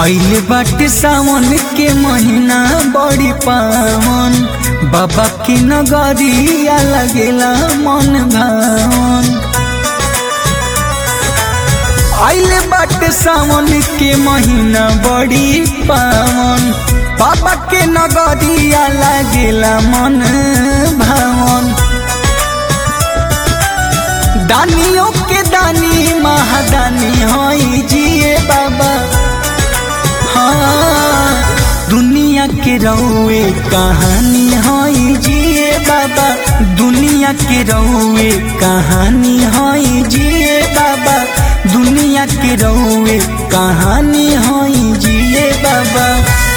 आइल बाटे सावन के महीना बड़ी पावन बाबा के नगरिया लगेला मन भावन आइल बाटे सावन के महीना बड़ी पावन बाबा के नगरिया लगेला मन भावन दानियों के दानी महादानी होई जिए बाबा हाँ दुनिया के रहुए कहानी होई जिए बाबा दुनिया के रहुए कहानी होई जिए बाबा दुनिया के रहुए कहानी होई जिए बाबा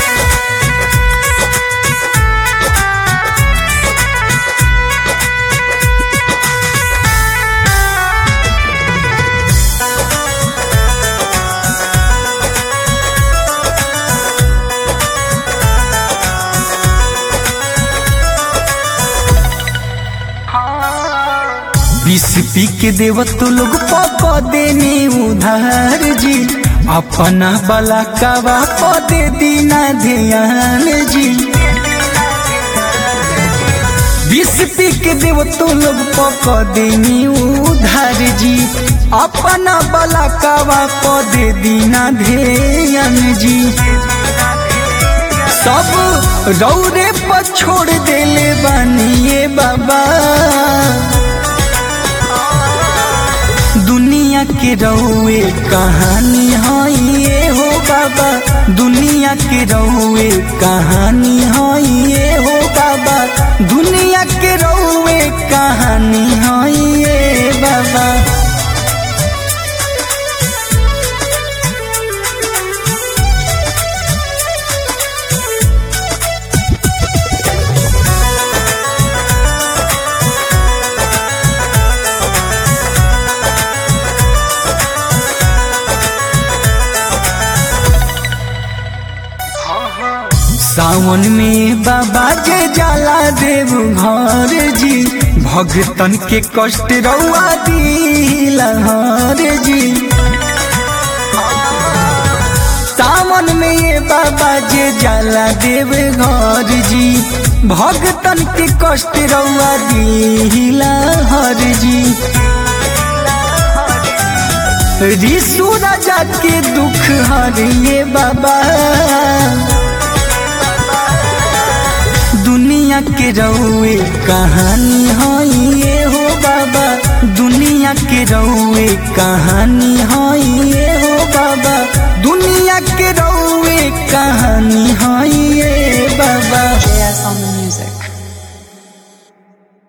बीस पी के देव तो लोग पक देने उधार जी अपना बला कवा पदे दीना ध्यान जी बीस पी के देव तो लोग पक देने उधार जी अपना बला कवा पदे दीना ध्यान जी सब रौरे पर छोड़ देले बानिए बाबा दुनिया के रहुए कहानी हई ये हो बाबा दुनिया के रहुए कहानी हई ये हो बाबा दुनिया के रहुए कहानी हई ये बाबा सावन में बाबा जे जाला देव घर जी भगतन के कष्ट रउआ दिलहर जी सावन में ये बाबा जे जाला देव घर जी भगतन के कष्ट रउआ दिलहर जी ऋषु राजा के दुख हरिए बाबा दुनिया के रहुए कहानी हई ये हो बाबा दुनिया के रहुए कहानी हई